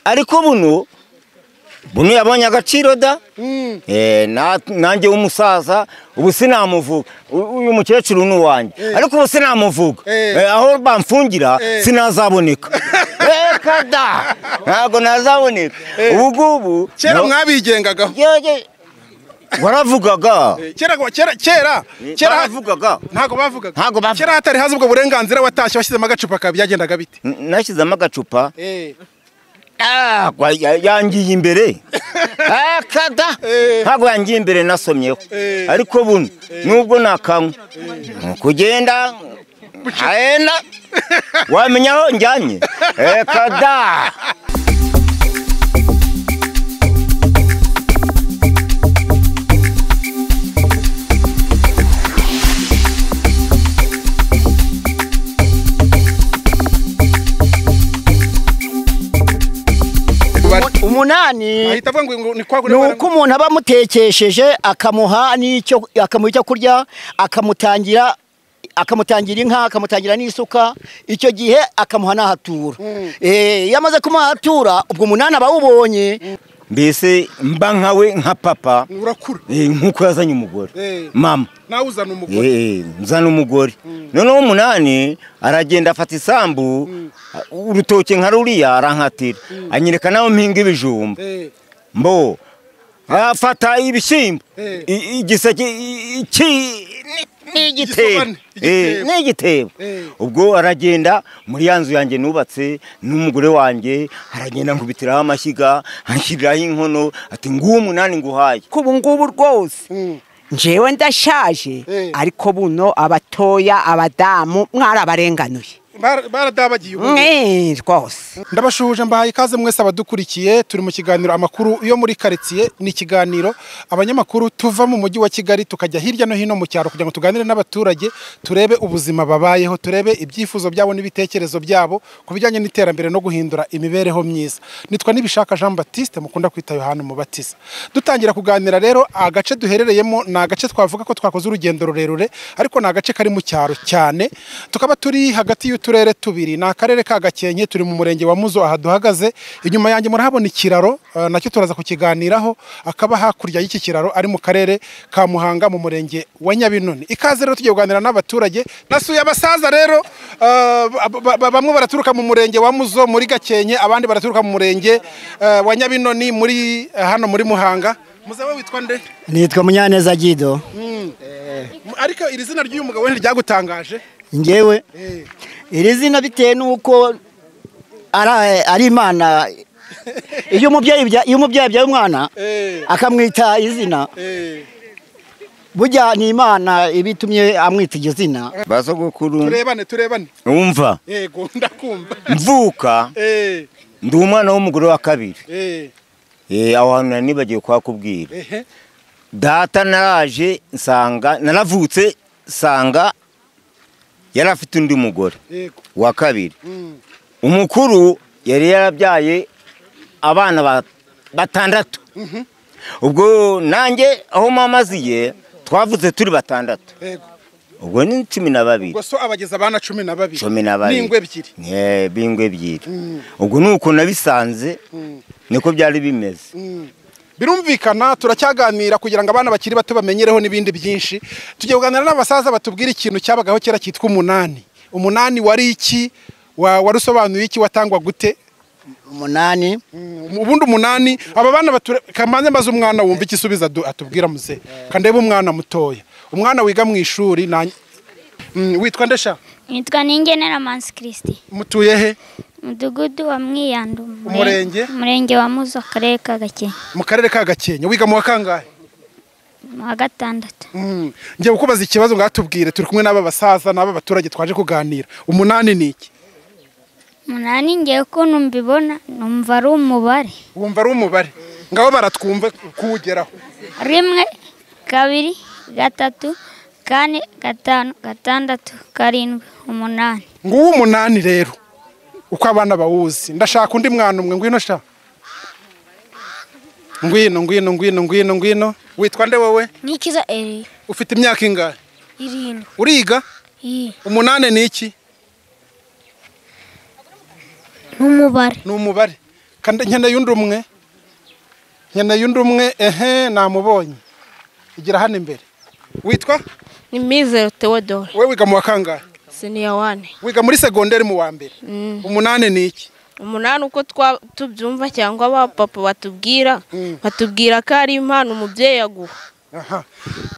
ariko buno buno yabonye agaciro da Eh, na- nanjye w'umusaza ubu sinamuvuga U- uyu mukecuru ni uwanjye ariko ubu sinamuvuga Eh. Eh, aho bamfungira sinazaboneka reka da ntabwo nazaboneka ubu ngubu kera na- mwabigengagaho yewe, waravugaga kera kera kera kera waravugaga ntabwo bavugaga Ntago bavuga. kera hatari haza ubwo burenganzira watashye washyizemo agacupa kawe byagendaga bite N- nashyizemo agacupa Ah, gwa- ya- yangiye imbere Ah, kada Eh. ntabwo yangiye imbere nasomyeho Eh. ariko buno nubwo nakanywa Ni kugenda ahena wamenya aho njyanye Eh, kada Bari- umunani ahita avuga ngo ngo ni kwa ni kure uko umuntu aba amutekesheje akamuha n'icyo akamuha icyo kurya akamutangira akamutangira inka akamutangira n'isuka icyo gihe akamuha n'ahatura Eh, iyo amaze kumuha ahatura ubwo umunani aba awubonye mbese mba nkawe nka papa urakura eh, nk'uko yazanye umugore Eh. mama nawe uzana umugore Eh, nzana umugore noneho umunani aragenda afata isambu urutoki nka ruriya arankatira anyereka nawe mpinga ibijumba Eh, mbo afata ibishyimbo Eh. i- igiseke i- iki ni- ni igitebo Igisobane, Eh, igitebo. ni igitebo Eh. ubwo aragenda muri ya nzu yanjye nubatse n'umugore wanjye aragenda nkubitiraho amashyiga anshyiriraho inkono ati nguwo umunani nguhaye ko ubu ngubu rwose Mm. njyewe ndashaje Eh. ariko buno abatoya abadamu mwarabarenganuye bara- baradabagiye ubu mwe rwose ndabashuhuje mbahaye ikaze mwese abadukurikiye turi mu kiganiro amakuru yo muri karitsiye ni ikiganiro abanyamakuru tuva mu mujyi wa kigali tukajya hirya no hino mu cyaro kugira ngo tuganire n'abaturage turebe ubuzima babayeho turebe ibyifuzo byabo n'ibitekerezo byabo ku bijyanye n'iterambere no guhindura imibereho myiza nitwa nibishaka jean batiste mukunda kwita yohani mubatiza dutangira kuganira rero agace duherereyemo ni agace twavuga ko twakoze urugendo rurerure ariko ni agace kari mu cyaro cyane tukaba turi hagati y'uturere tubiri ni akarere ka gakenke turi mu murenge wa muzo aha duhagaze inyuma yanjye murahabona ikiraro eh, nacyo turaza kukiganiraho akaba hakurya y'iki kiraro ari mu karere ka muhanga mu murenge wa nyabinoni ikaze rero tugiye kuganira n'abaturage nasuye abasaza rero eh, ba- ba- ba- bamwe baraturuka mu murenge wa muzo muri gakenke abandi baraturuka mu murenge eh, wa nyabinoni muri eh, hano muri muhanga muze we witwa nde nitwa munyaneza gido ariko iri zina ry'uyu mugabo ntiryagutangaje njyewe iri zina bitewe n'uko ari ari imana iyo umubyeyi abya- iyo umubyeyi abyaye umwana Eh. akamwita izina Eh, burya ni imana ibitumye amwita iryo zina basogokuru turebane turebane wumva yego ndakumva mvuka Eh, ndi umwana w'umugore wa kabiri eh, Eh, aho hantu nari nibagiwe kuhakubwira ehe. data naraje nsanga naravutse nsanga yari afite undi mugore yego wa kabiri Mm. umukuru yari yarabyaye abana ba- batandatu ubwo nanjye aho mama aziye twavuze turi batandatu yego ubwo ni cumi na babiri ubwo so abageza abana cumi na babiri cumi na babiri n'ingwe ebyiri Eh, b'ingwe ebyiri Mm. ubwo ni uko nabisanze Mm. niko byari bimeze Mm. birumvikana turacyaganira kugira ngo abana bakiri bato bamenyereho n'ibindi byinshi tugiye kuganira n'abasaza batubwira ikintu cyabagaho kera cyitwa umunani umunani wari iki Wa- wari usobanuye iki watangwa gute umunani Mm, ubundi umunani aba bana kamanze maze umwana wumva igisubizo adu- atubwira muze kandebe umwana mutoya umwana wiga mu ishuri na Mm, witwa ndesha nitwa ningenera mansi kirisiti mutuye he umudugudu wa mwiyandu Umurenge? umurenge wa muzo akarere ka gakenke mu karere ka gakenke wiga mu wa kangahe mu wa gatandatu Mm, ngiye kukubaza ikibazo ngo atubwire turi kumwe n'aba basaza n'aba baturage twaje kuganira umunani ni iki umunani ngewe ukuntu mbibona numva ari umubare wumva ari umubare ngaho baratwumva kuwugeraho rimwe kabiri gatatu kane gatanu gatandatu karindwi umunani nguwo umunani rero uko abana bawuzi ndashaka undi mwana umwe ngwino sha ngwino ngwino ngwino ngwino ngwino witwa nde wowe nikiza eri ufite imyaka ingahe irindwi uriga iyi umunani ni iki n'umubare ni umubare kandi nkeneye undi umwe nkeneye undi umwe ehe namubonye igira hano imbere witwa ni mizero teodore we wiga mu wa kangahe siniya wane wiga muri segonderi mu wa mbere umunani ni iki umunani uko twa- tubyumva cyangwa ba papa batubwira batubwira ko ari impano umubyeyi aguha Aha.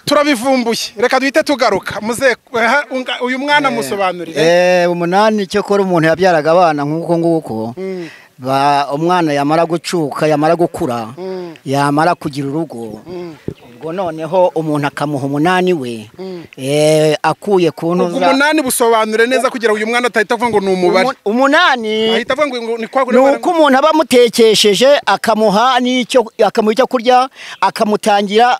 turabivumbuye reka duhite tugaruka muze aha, unga- uyu mwana musobanurire Eh, umunani cyo kora umuntu yabyaraga abana nk'uko nguko ba umwana yamara gucuka yamara gukura yamara kugira urugo ubwo noneho umuntu akamuha umunani we eh, akuye ubwo ku ntuza umunani busobanure neza kugira ngo uyu mwana atahita avuga ngo ni umubare Umu- umunani ahita avuga ngo ni kwa ni uko umuntu aba amutekesheje akamuha n'icyo akamuha icyo kurya akamutangira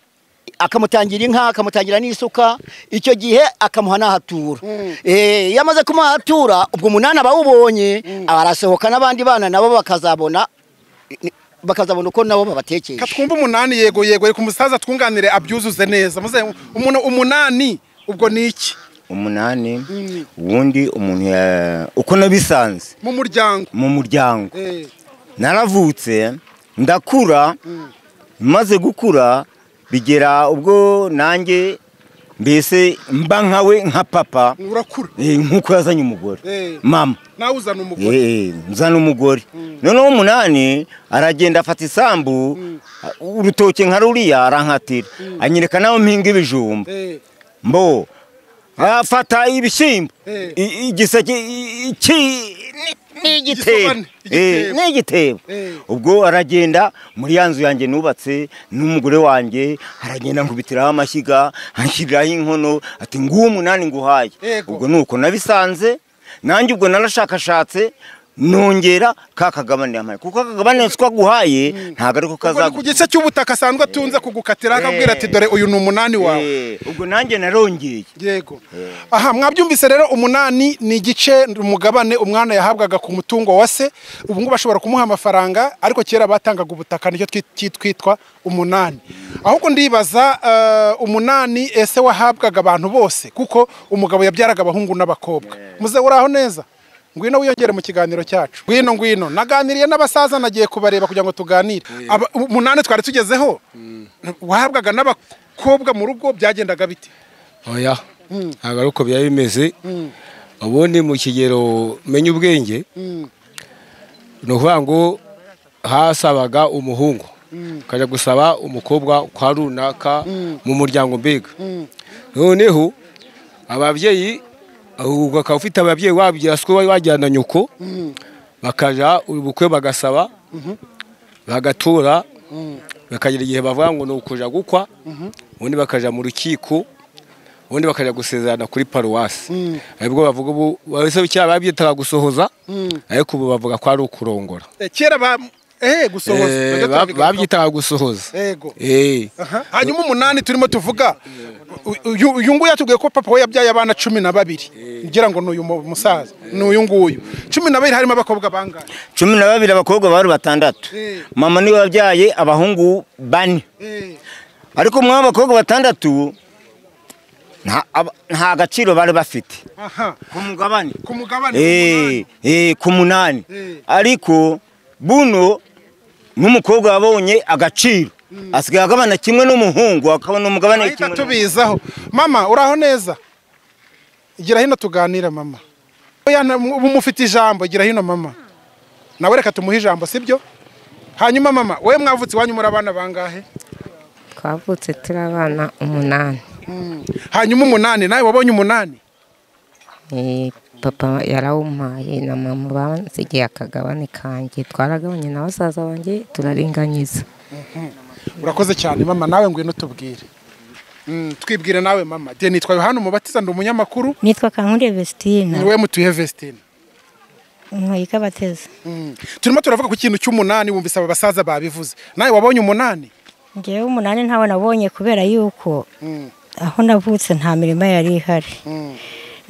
akamutangira inka akamutangira n'isuka icyo gihe akamuha n'ahatura Eh, iyo amaze kumuha ahatura ubwo umunani aba awubonye arasohoka n'abandi bana nabo bakazabona bakazabona uko nabo babatekesha katwumva umunani yego yego reka umusaza twunganire abyuzuze neza muze umuntu umunani ubwo ni iki umunani ubundi umuntu ya- uko nabisanze mu muryango mu muryango Eh, naravutse ndakura maze gukura bigera ubwo nanjye mbese mba nkawe nka papa urakura eh, nk'uko yazanye umugore Eh. mama nawe uzana umugore eh, nzana umugore noneho umunani aragenda afata isambu urutoki nka ruriya arankatira anyereka nawe mpinga ibijumba Eh, mbo afata ibishyimbo Eh. i- igiseke i- iki- ni- ni igitebo Igisobane, Eh, igitebo. ni igitebo Eh. ubwo aragenda muri ya nzu yanjye nubatse n'umugore wanjye aragenda nkubitiraho amashyiga anshyiriraho inkono ati nguwo umunani nguhaye Yego. ubwo ni uko nabisanze nanjye ubwo narashakashatse nongera ka kagabane yampaye kuko akagabane twaguhaye ntabwo ariko ubwo ni ku kazaguha gice cy'ubutaka asanzwe atunze kugukatira akabwira ati dore uyu ni umunani wawe Eh, ubwo nanjye narongeye yego aha mwabyumvise rero umunani ni igice umugabane umwana yahabwaga ku mutungo wa se ubu ngubu bashobora kumuha amafaranga ariko kera batangaga ubutaka nicyo twi- twi- twitwa umunani ahubwo ndibaza eh, umunani ese wahabwaga abantu bose kuko umugabo yabyaraga abahungu n'abakobwa muze uraho neza ngwino wiyongere mu kiganiro cyacu ngwino ngwino naganiriye n'abasaza nagiye kubareba kugira ngo tuganire Aba- umunani twari tugezeho wahabwaga n'abakobwa mu rugo byagendaga bite oya ntabwo ari uko byari bimeze ubundi mu kigero menya ubwenge ni ukuvuga ngo hasabaga umuhungu ukajya gusaba umukobwa kwa runaka mu muryango mbega noneho ababyeyi ahubwo ukaba ufite ababyeyi wabigira siko wari wajyana nyoko bakajya ubukwe bagasaba bagatura bakagira igihe bavuga ngo ni ukuja gukwa ubundi bakajya mu rukiko ubundi bakajya gusezerana kuri paruwasi aribwo bavuga ubu bahise kera babyitaga gusohoza ariko ubu bavuga ko ari ukurongora Eh, kera ba eh gusohoza Eh, Bajya ba- turabigarukaho. babyitaga gusohoza Yego. Eh. Aha. hanyuma umunani turimo tuvuga uyu uyu nguyu yatubwiye ko papa we yabyaye abana cumi na babiri ngira ngo ni uyu mu- musaza ni uyu nguyu cumi na babiri harimo abakobwa bangahe cumi na babiri abakobwa bari batandatu Eh. mama niwe wabyaye abahungu bane Eh, ariko umwe w'abakobwa batandatu nta- aba- nta gaciro bari bafite aha ku mugabane ku mugabane Eh, eh, ku munani Eh. ariko buno n'umugabo yabonye agaciro asigaye agabana kimwe n'umuhungu akabona umugabane ahita kimwe n'umuhungu. tubizaho mama uraho neza gira hino tuganira mama Oya, na- ubu mufite ijambo gira hino mama nawe reka tumuhe ijambo sibyo hanyuma mama we mwavutse iwanyu muri abana bangahe twavutse turi abana umunani hanyuma umunani nawe wabonye umunani Eh, papa yarawumpaye na mama bansigiye akagabane kanjye twaragabanye na basaza banjye turaringanyiza urakoze cyane mama nawe ngwino tubwire Mm, twibwire nawe mama de nitwa yohani umubatiza ndi umunyamakuru nitwa kankuriye vesitine niwe mutuye vestine nkwiye ikabateze Mm. turimo turavuga ku kintu cy'umunani wumvise aba basaza babivuze nawe wabonye umunani ngewe umunani ntawe nabonye kubera yuko Mm, aho navutse nta mirima yari ihari mm,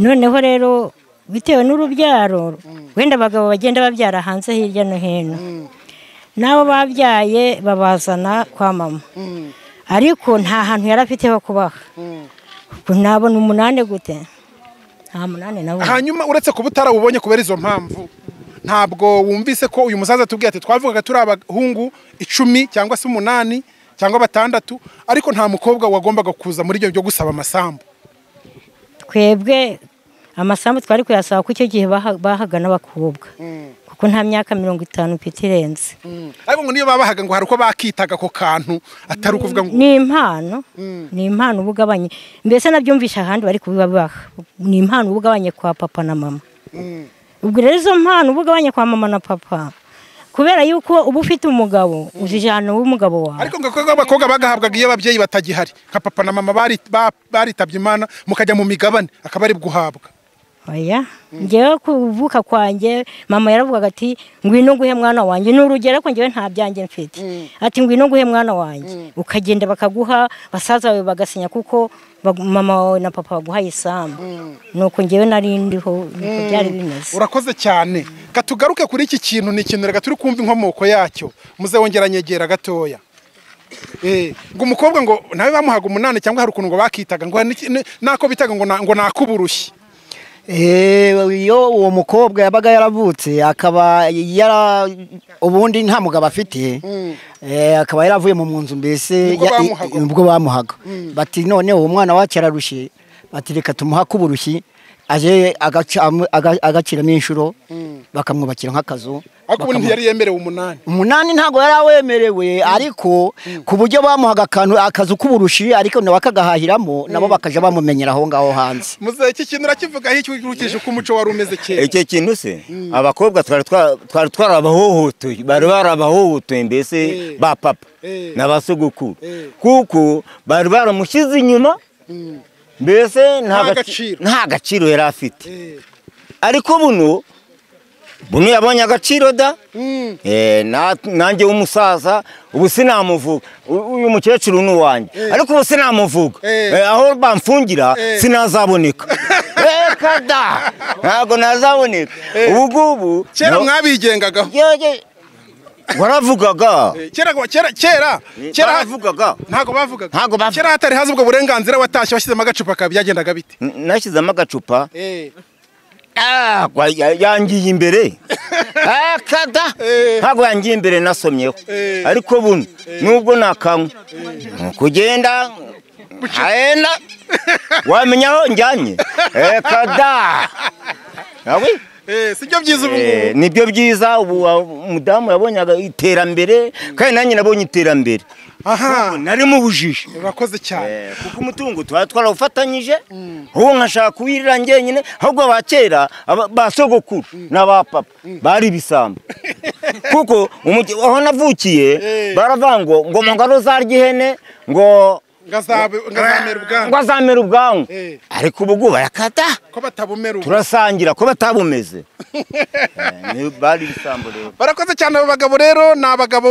noneho rero bitewe n'urubyaro wenda abagabo bagenda babyara hanze hirya no hino n'abo babyaye babazana kwa mama mm, ariko nta hantu yari afite ho kubaha mm. ubwo nabona umunani gute nta munani nabonye hanyuma uretse kuba utarawubonye kubera izo mpamvu ntabwo wumvise ko uyu musaza atubwiye ati twavugaga turi abahungu icumi cyangwa se umunani cyangwa batandatu ariko nta mukobwa wagombaga kuza muri ibyo byo gusaba amasambu twebwe amasambu twari kuyasaba ko icyo gihe baha- bahaga n'abakobwa kuko nta myaka mirongo itanu mfite irenze ariko ngo niyo babahaga ngo hari uko bakitaga ako kantu atari ukuvuga ngo ni impano ni impano uba ugabanye mbese nabyumvisha ahandi bari kubibabaha ni impano uba ugabanye kwa papa na mama ubwo rero izo mpano uba ugabanye kwa mama na papa kubera yuko uba ufite umugabo ujijana w'umugabo wawe ariko ngo ko abakobwa bagahabwaga iyo ababyeyi batagihari nka papa na mama bari- ba- baritabye imana mukajya mu migabane akaba ari guhabwa oya ngewe kuvuka kwanjye mama yaravugaga ati ngwino nguhe mwana wanjye ni urugero ariko ngewe nta byanjye mfite ati ngwino nguhe mwana wanjye ukagenda bakaguha basaza bawe bagasinya kuko bag- mama wawe na papa baguhaye isambu nuko ngewe nari ndiho niko byari bimeze urakoze cyane katugaruke kuri iki kintu ni ikintu reka turi kumva inkomoko yacyo muze wongera nyegera gatoya Eh, ngo umukobwa ngo nawe bamuhaga umunani cyangwa hari ukuntu ngo bakitaga ngo hari n'iki- n- nako bitaga ngo na- ngo nakuburushye Eh, iyo uwo mukobwa yabaga yaravutse akaba yara ubundi nta mugabo afite eh, akaba yaravuye mu nzu mbese Nibwo ya- i- bamuhaga. nibwo bamuhaga bati none uwo mwana wacu ararushye bati reka tumuha k'uburushyi aje agaca- amu- aga- agaciramo inshuro bakamwubakira nk'akazu ariko ubu bakamuha- ntiyari yemerewe umunani umunani ntabwo yari awemerewe ariko ku buryo bamuhaga akantu akazu k'uburushi ariko nawe akagahahiramo nabo bakajya bamumenyera aho ngaho hanze muze iki kintu urakivugaho icyo ukurikije uko umuco wari umeze kera icyo kintu se abakobwa twari twa- twari twarabahohotoye bari barabahohotoye mbese ba papa na ba sogokuru kuko bari baramushyize inyuma mbese Nta gaci- gaciro. nta gaciro yari afite ariko buno buno yabonye agaciro da Eh, na- nanjye w'umusaza ubu sinamuvuga U- uyu mukecuru ni uwanjye ariko ubu sinamuvuga Eh. Eh, aho bamfungira Eh. sinazaboneka reka da ntabwo nazaboneka ubu ngubu kera no- mwabigengagaho Yewe, waravugaga Eh, kera kera kera kera ha- baravugaga ntago bavugaga Ntago bavuga. kera hatari haza ubwo burenganzira watashye washyizemo agacupa kawe byagendaga bite N- nashyizemo agacupa Eh, Ah, kwa- ya- yangiye imbere Ah, kada ntabwo yangiye imbere nasomyeho Eh. ariko buno nubwo nakanywa ni ukugenda ahena wamenya aho njyanye Eh, kada Yawe? eh, sibyo byiza ubu ngubu Eh, nibyo byiza ubu ah, umudamu yabonye aga- iterambere kandi nanjye nabonye iterambere aha nari mu bujiji urakoze cyane Eh, kuko umutungo tuba twarawufatanyije ubu nkashaka kuwirira njyenyine ahubwo aba kera aba- ba sogokuru na ba papa bari ibisambo kuko umugi- aho navukiye Eh. baravuga ngo ngo mu ngaro zarya ihene ngo ngazabe ngazamera ngo ubwanwa azamere ubwanwa Eh. ariko ubu ngubu barakata ko batabumera ubu turasangira ko batabumeze Eh, ni- bari ibisambo rero barakoze cyane abo bagabo rero ni abagabo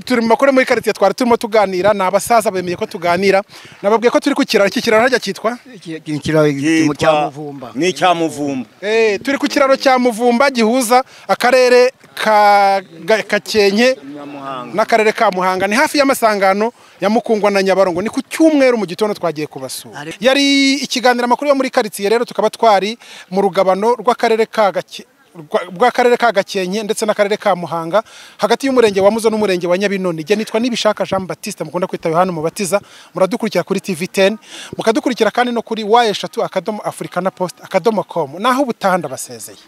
turi mu makuru muri karitsiye twari turimo tuganira ni abasaza bemeye ko tuganira nababwiye ko turi ku kiraro iki kiraro hajya cyitwa Iki- iki kiraro Cyitwa- cya muvumba ni icyamuvumba Eh, turi ku kiraro cya muvumba gihuza akarere ka Ga- gakenke n'akarere ka muhanga ni hafi y'amasangano ya mukungwa na nyabarongo ni ku cyumweru mu gitondo twagiye kubasura yari ikiganiro amakuru yo muri karitsiye rero tukaba twari mu rugabano rw'akarere ka Gake- rwa- rw'akarere ka gakenke ndetse n'akarere ka muhanga hagati y'umurenge wa muzo n'umurenge wa nyabinoni njye nitwa nibishaka jean batiste mukunda kwita yohani mubatiza muradukurikira kuri tv 10 mukadukurikira kandi no kuri wa eshatu akadomo afurika na post akadomo com naho ubutaha ndabasezeye